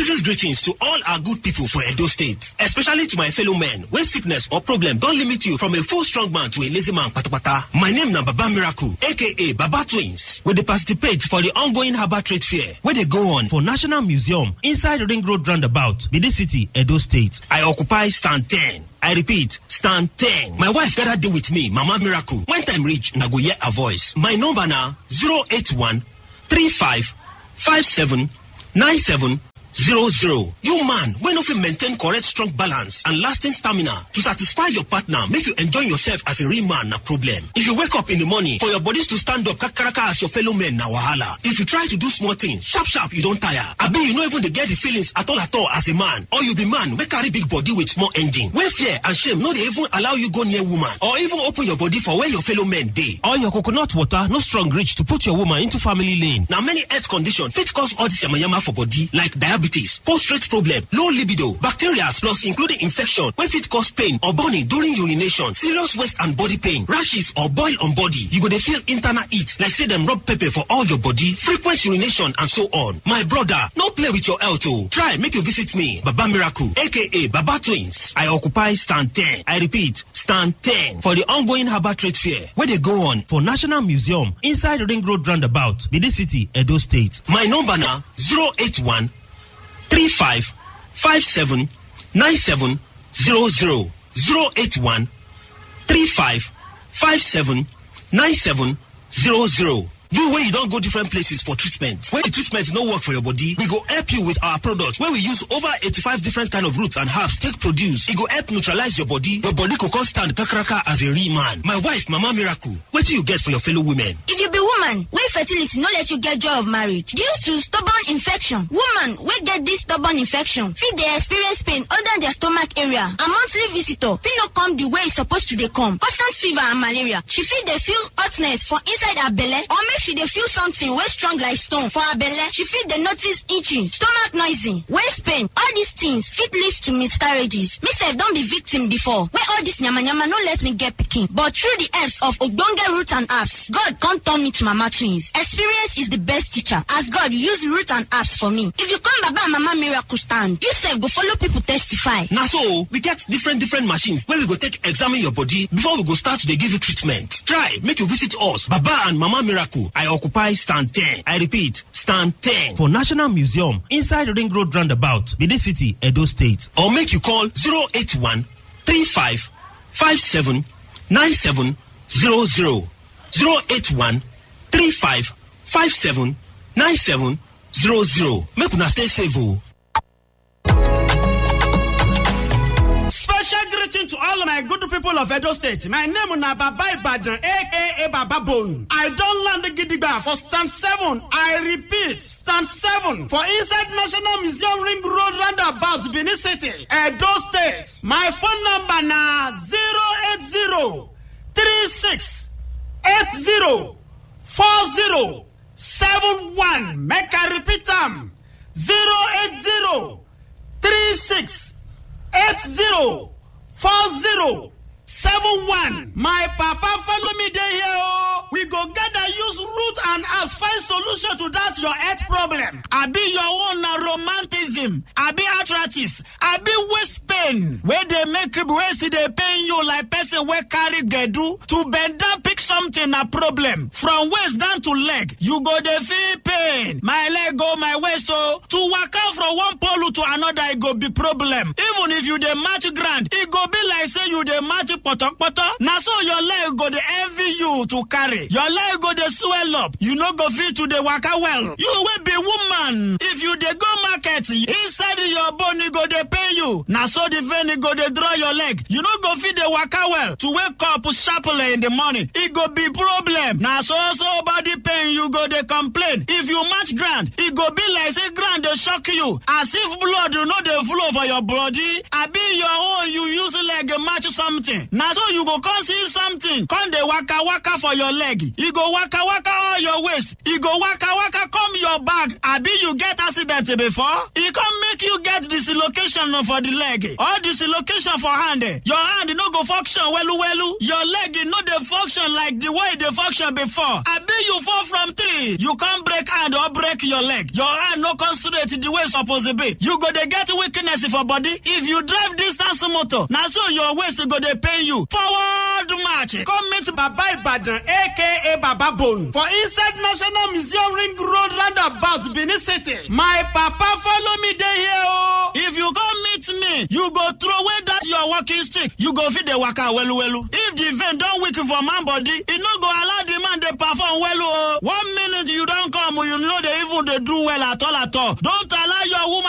Season's greetings to all our good people for Edo State, especially to my fellow men when sickness or problem don't limit you from a full strong man to a lazy man patapata. My name na Baba Miracle, aka Baba Twins. We dey participate for the ongoing Harbour Trade Fair wey dey go on for National Museum inside Ring Road Roundabout, Benin City, Edo State. I occupy stand 10. I repeat, stand 10. My wife gather dey with me, Mama Miracle. When time reach, na go hear her voice. My number na 081 35 57 97 zero zero. You man wey no fit maintain correct strong balance and lasting stamina to satisfy your partner make you enjoy yourself as a real man na problem. If you wake up in the morning for your bodies to stand up kakaraka as your fellow men na wahala. If you try to do small things sharp sharp you don tire. Abi you no even dey get the feelings at all at all as a man or you be man wey carry big body with small engine wey fear and shame no dey even allow you go near woman or even open your body for where your fellow men dey. Or your coconut water no strong reach to put your woman into family lane. Na many health conditions fit cause all this yamayama for body like diabetes diabetes, prostate problem, low libido, bacteria plus including infection wey fit cause pain or burning during urination, serious waist and body pain, rashes or boil on body. You go dey feel internal heat like say dem rub pepper for all your body, frequent urination and so on. My brother, no play with your health o. Try make you visit me, Baba Miracle aka Baba Twins. I occupy stand 10. I repeat, stand 10 for the ongoing Harbour Trade Fair wey dey go on for National Museum inside Ring Road Roundabout, Benin City, Edo State. My number na 081 35 57 97 00 081 35 57 97 00 you wey you don go different places for treatment wey the treatment no work for your body we go help you with our product wey we use over 85 different kind of roots and herbs take produce e go help neutralize your body your body go come stand kakaraka as a real man my wife mama miracle wetin you get for your fellow women. if you be woman wey fertility no let you get joy of marriage due to stubborn infection woman wey get dis stubborn infection fit dey experience pain under their stomach area and monthly visitor fit no come the way e suppose to dey come constant fever and malaria she fit dey feel hotness for inside her belle or make she dey feel something wey strong like stone for her belle she fit dey notice itching stomach noisy waist pain all these things fit lead to miscarriages me sef don be victim before wey all this yamayama no let me get pikin but through the helps of ogbonge root and herbs god come turn me to mama twins experience is the best teacher as god use root and herbs for me if you come baba and mama miracle stand you sef go follow people testify. na so we get different different machines wey we go take examine your body before we go start to dey give you treatment try make you visit us baba and mama miracle I occupy stand 10. I repeat, stand 10 for National Museum inside Ring Road Roundabout, Benin City, Edo State. Or make you call 081 35 57 97 00. 081 35 57 97 00. Make una stay safe o. Special greeting to all my good people of Edo State. My name na Baba Ibadan, aka Baba Bone. I don land gidigba for stand 7. I repeat, stand 7 for inside National Museum Ring Road roundabout Benin City, Edo State. My phone number na 080 36 80 40 71. Make I repeat am 080 36 eight zero four zero seven one. My papa follow me dey here o. We go gather use root and herbs find solution to that your health problem. Abi your own na romanticism, abi arthritis, abi waist pain wey dey make waist dey pain you like person wey carry gbedu. To bend down pick something na problem. From waist down to leg, you go dey feel pain. My leg o, my waist o. To waka from one pole to another e go be problem. Even if you dey match ground, e go be like say you dey match potopoto. Na so your leg go dey envy you to carry. Your leg go dey swell up. You no go fit to dey waka well. You wey be woman, if you dey go market, inside your bone e go dey pain you. Na so the vein go dey draw your leg. You no go fit dey waka well. To wake up sharply in the morning, e go be problem. Na so so body pain you go dey complain. If you match ground, e go be like say ground dey shock you. As if blood no dey flow for your body. Abi your own you use leg match something. Na so you go come see something. Come dey waka waka for your leg. E go waka waka all your waist. E go waka waka come your back. Abi you get accident before? E come make you get dislocation for the leg. or dislocation for hand eh, your hand no go function welu welu your leg e no dey function like the way e dey function before abi you fall from tree you come break hand or break your leg your hand no come straight the way e suppose be you go dey get weakness for body if you drive distance motor na so your waist go dey pain you forward march come meet baba ibadan aka baba bone for inside national museum ring road roundabout benin city my papa follow me dey here o if you come meet me you go throw away that your walking stick you go fit dey waka welu welu if the vein don weak for man body e no go allow the man dey perform welu o one minute you don come you no dey even dey do well at all at all don't allow your woman